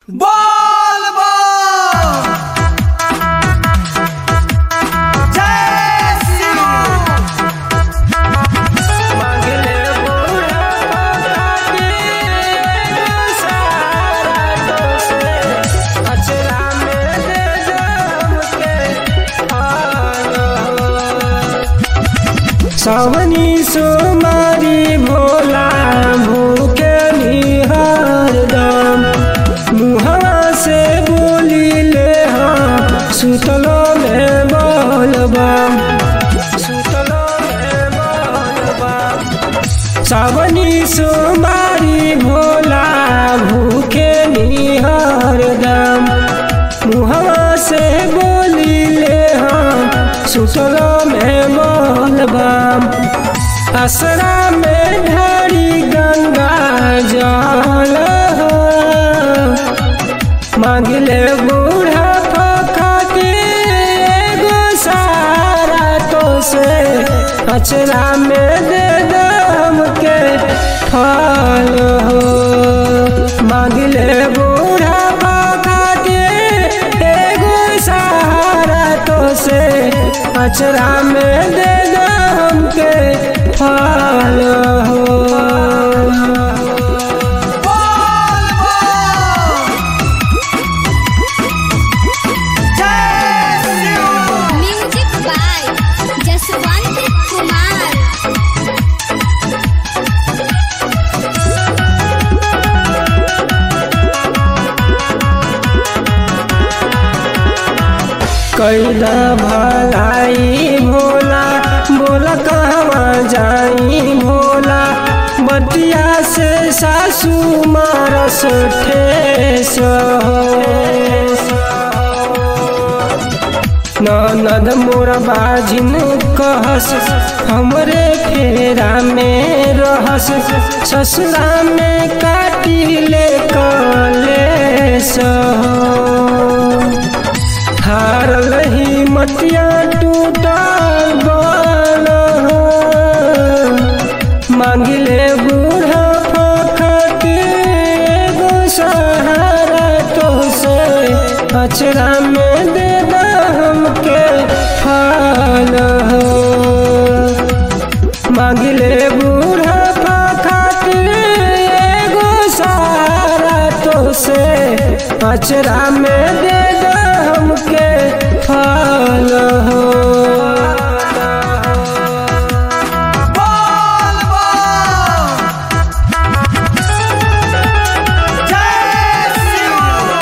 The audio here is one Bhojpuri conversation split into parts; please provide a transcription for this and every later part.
बोल बम जय शिव मांगले बूढ़ा के सारा दोसे अचरा में दे दम के हालो सावनी सोमारी भोला भूखे निहार दम मुहवा से बोली ले हाँ सुतलो में बोलबम सुतलो में बोलबम सावनी सोमारी भोला भूखे निहार दम मुहवा से बोली ले हम सुतलो में बोलबम असरा में ढारी गंगा जल मांगले बूढ़ा फखा के एगो सारा तो से अचरा में दे दम के फल हो मांगले बूढ़ा फखा के एगो सहारा तो से अचरा में दे दम के फल हो बोल बम जय शिव म्यूजिक बाय जसवंत कुमार कैला भलाई भोला बोला कहवा जाई भोला बतिया से सासू मारस ठेस ननद मोर बाजिन कहस हमरे फेरा में रहस ससुरा में काटी ले कलेस हारल ही मटिया टूटल बल मांगिले बूढ़ा फखट एगो सहारा तो से अचरा में दे दम के फल हो मांगिले बूढ़ा फखट एगो सहारा तो से अचरा में दे दम के फल हो बोल बम जय शिव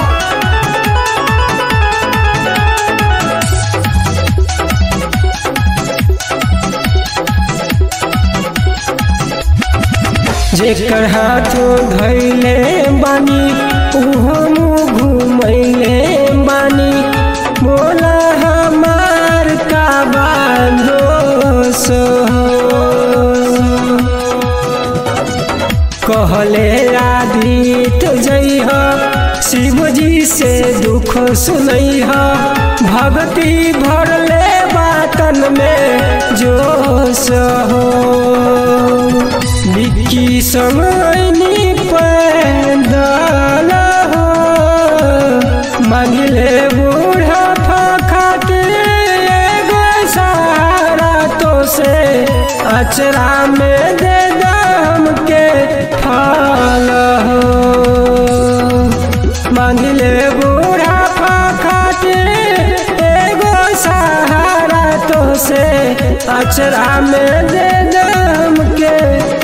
जेकर हाथों धैले बानी उहो मुँह घुमैले बानी बोला हमार का बांधो सो कहले आदित जइह शिव जी से दुख सुनैह भक्ति भरले बातन में जोश हो बिक्की समयनी पैदल हो मांगले बूढ़ा फखट एगो सहारा तो से अचरा में दे दम के फल हो मांगले बूढ़ा फखट एगो सहारा तो से अचरा में दे दम के